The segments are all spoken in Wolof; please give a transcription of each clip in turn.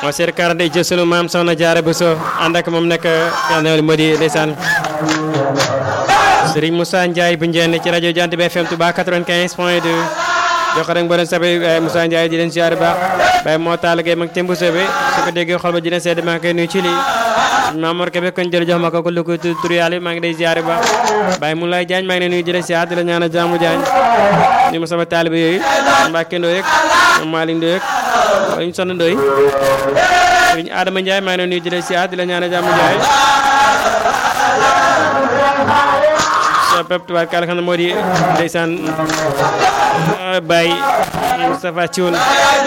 moo seet karante ci sunu maam soxna Jaara Buso ànd ak moom nekk yàlla na moo di ndeysaan Serigne Moussa Ndiaye bu njeen ci rajo Jant bi FM Touba 95 point 2 jox rek mboolem sabe Moussa Ndiaye di leen ziar baax Baye moo taal gay mag tembu sobe su ko déggee xol ba dina sedd maa ngi koy nuyu ci lii Mamour Kébé kon jël jox ma ko ko lu ko tur yàlla maa ngi day ziar baax Baye Moulay Diagne maa ngi lay nuyu di la ziar di la ñaanal jaamu Diagne ni ma sama taalibe yooyu Mbacke Ndoye ak Malick Ndoye ak ñu sonn Ndoye Serigne Adama Ndiaye maa ngi lay nuyu di la ziar di la ñaanal jaamu Ndiaye so pep tubaab kàlla xam ne moo di ndeysaan Baye Moustapha Thioune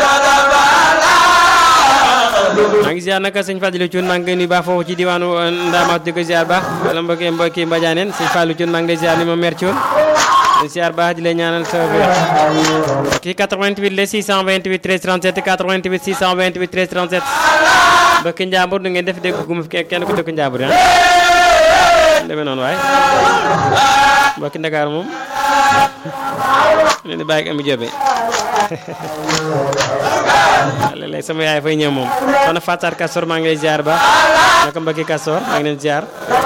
maa ngi ziar naka sëñ Fadilou Thioune maa ngi koy nuyu baax foofu ci diwaanu Ndamaat di ko ziar baax wala mbokki mbokki Mbadianeen sëñ Fallou Thioune maa ngi lay ziar ni ma mère Thioune di ziar baax di la ñaanal sa kii 88 le 628 13 37 88 628 13 37 mbokki Njàmbur du ngeen def dégg gu mu kenn ku dëkk Njàmbur ah demee noonu waaye mbokki Ndakaaru moom leen di bàyyi ak Ami Jobe léeg-léeg sama yaay fay ñëw moom soxna Fatar Kastor maa ngi lay ziar ba naka mbokki Kastor maa ngi leen ziar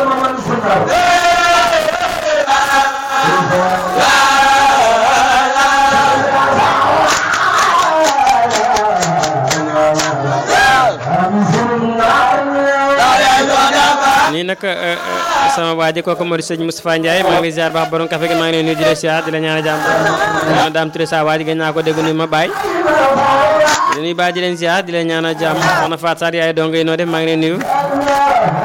nii nag sama waa ji kooku moo di sëñ Moustapha Ndiaye maa ngi lay ziar baax borom café gi maa ngi lay nuyu di la ziar di la ñaan a jàmm daam tudde sa waa ji gën naa ko dégg nuyu ma baay di nuyu baay di leen ziar di la ñaan a jàmm soxna Fatou Sarr yaay dong yi noo def maa ngi lay nuyu